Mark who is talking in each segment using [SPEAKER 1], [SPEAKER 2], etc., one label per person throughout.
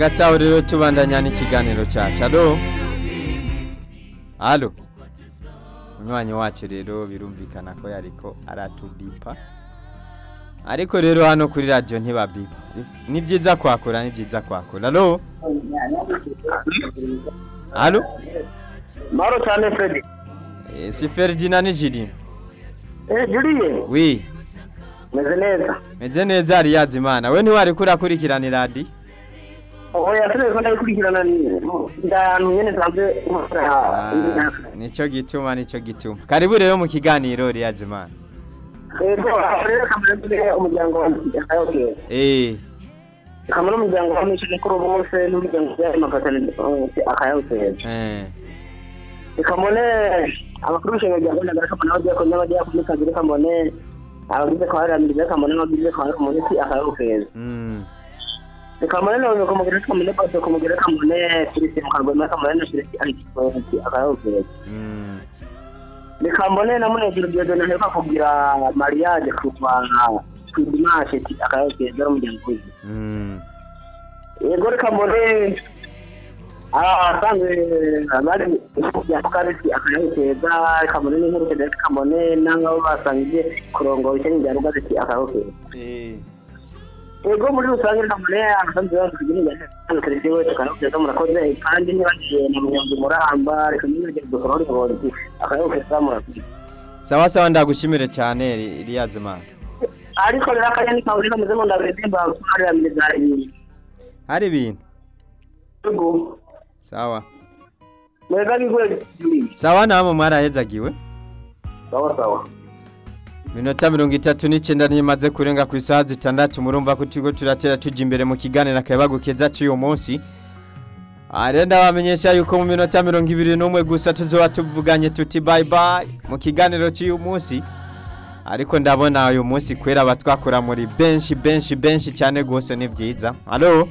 [SPEAKER 1] gataho rero tubandanya n'ikiganiro cyacu alo alo umunywanyi wacu rero birumvikana ko yariko aratubipa ariko rero hano kuri radiyo ntibabipa ni byiza kwakura ni byiza kwakura alo alo
[SPEAKER 2] mahoro cyane fred
[SPEAKER 1] Eh, si Ferdinand ni Julien
[SPEAKER 2] eh juriye
[SPEAKER 1] wi
[SPEAKER 2] meze neza
[SPEAKER 1] meze neza ari yazimana we ntiwari kurakurikirana iradi
[SPEAKER 2] oya turebe ko ndabikurikirana ndantu nyene nsanzwe nkora
[SPEAKER 1] nico gituma nico gituma karibu rero mu kiganiro riyazimana
[SPEAKER 2] ego rero kamara turi umuryango wanjye akayoke
[SPEAKER 1] eh
[SPEAKER 2] kamara umuryango wa mishije kuri ubu bose n'umuryango wa makatani akayoke
[SPEAKER 1] eh
[SPEAKER 2] kamone abakuru b'ishenga rya Rwanda gara kamone abagiye ko n'abagiye ku kazi kamone abagize ko haramiriza kamone n'abagize ko hari umunsi akayoke
[SPEAKER 1] mm
[SPEAKER 2] kamone no kumugera kamone bose kumugera kamone kirisi mukarwa kamone na kirisi ari kifonsi akayoke
[SPEAKER 1] mm
[SPEAKER 2] reka mbone na munezero diodone aheruka kugira mariage kuva ku dimanche ti akayogeza umuryango wiwe
[SPEAKER 1] mm
[SPEAKER 2] yego reka mbone asanzwe bari kujya ku karisi akayogeza reka mbone n'inkurukeze reka mbone n'abo basangiye kurongora icyo njya rugaze ti akayogeza
[SPEAKER 1] eh
[SPEAKER 2] yego muri rusange reka mbone abasanzwe bavuga n'injyana akarisi we tukayogeza murakoze kandi ntibagiye na munyonzi muramba reka mbone dukora urugozi akayogeza murakoze
[SPEAKER 1] sawa sawa ndagushimire cyane Ri- riyazimana
[SPEAKER 2] ariko rero akanya kawe reka muze mundabire demba kumari ya milizari
[SPEAKER 1] hari ibintu
[SPEAKER 2] yego
[SPEAKER 1] sawa
[SPEAKER 2] mwega bigwe
[SPEAKER 1] sawa namwe mwarahezagiwe
[SPEAKER 2] sawa sawa
[SPEAKER 1] minota mirongo itatu n'icyenda ntimaze kurenga ku isaha zitandatu murumva ko turiho turatera tujya imbere mu kiganiro akayabagu keza cy'uyu munsi aha rero ndabamenyesha yuko mu minota mirongo ibiri n'umwe gusa tuzoba tuvuganye tuti bayi bayi mu kiganiro cy'uyu munsi ariko ndabona uyu munsi kwera abatwakora muri benshi benshi benshi cyane rwose ni byiza alo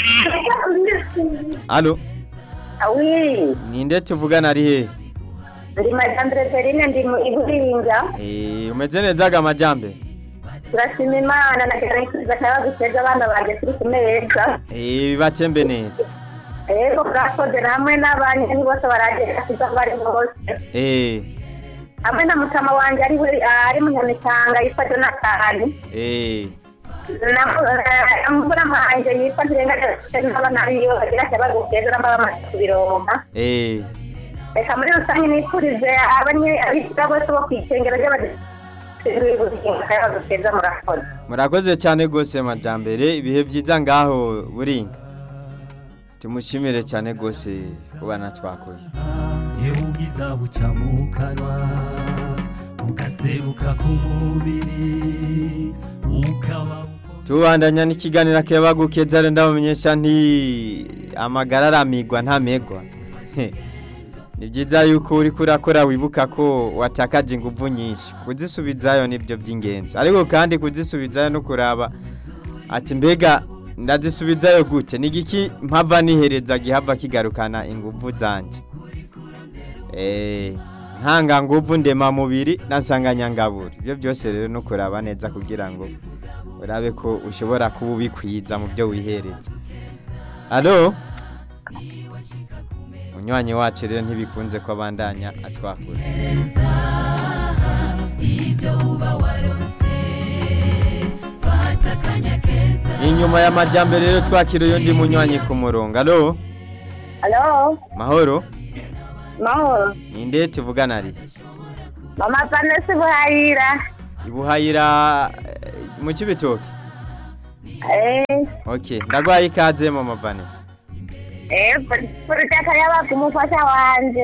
[SPEAKER 1] alo
[SPEAKER 3] Oui,
[SPEAKER 1] ninde tuvugana ari hehe
[SPEAKER 3] ndi Majambere Perine ndi mu Iburinga.
[SPEAKER 1] Eh, umeze neza ga majambe
[SPEAKER 3] Turashima Imana na gerageza akaba guteza abana banje turi ku meza.
[SPEAKER 1] Eh, bibatembe neza
[SPEAKER 3] Ego turakoze hamwe n'abanye ni bose baragenda kuza bari bose.
[SPEAKER 1] Eh,
[SPEAKER 3] Hamwe na mutama wanje ari we ari mu Nyamitanga yitwa Jonathan.
[SPEAKER 1] eh,
[SPEAKER 3] Na mbura manje yitwa Ntirenga n'abana biyo bagira cyaba guteza n'ababa bamaze kubironka.
[SPEAKER 1] eh.
[SPEAKER 3] Reka muri rusange nifurize abanye abiga bose bo kwicengera ry'abadepite. Murakoze. murakoze.
[SPEAKER 1] murakoze cyane rwose majambere ibihe byiza ngaho buringa tumushimire cyane rwose kubana twakoye
[SPEAKER 4] yewe ubwiza buca mu kanwa ugaseruka ku mubiri ukaba
[SPEAKER 1] tubandanya n'ikiganiro akayabagu keza rero ndabamenyesha nti amagara aramigwa ntamegwa He. ni byiza yuko uri kurakora wibuka ko watakaje ingufu nyinshi kuzisubizayo nibyo by'ingenzi ariko kandi kuzisubizayo no kuraba ati mbega ndazisubizayo gute ni igiki mpava nihereza gihava kigarukana ingufu zanjye Eh, ntanga nguvu ndema mubiri na nsanganyangaburo ibyo byose rero no kuraba neza kugira ngo urabe ko ushobora kuba ubikwiza mu byo wihereza alo munywanyi wacu rero ntibikunze ko abandanya atwakura inyuma y'amajyambere rero twakira uyundi munywanyi ku murongo alo
[SPEAKER 3] Hello,
[SPEAKER 1] mahoro
[SPEAKER 3] mahoro.
[SPEAKER 1] ninde tuvugana ari
[SPEAKER 3] Mama Vanessa Buhayira.
[SPEAKER 1] ibuhayira eh, mu kibitoki
[SPEAKER 3] Eh,
[SPEAKER 1] ok ndagwaye ikaze mama vanessa
[SPEAKER 3] eh, purutaka yabaga umufasha wanje.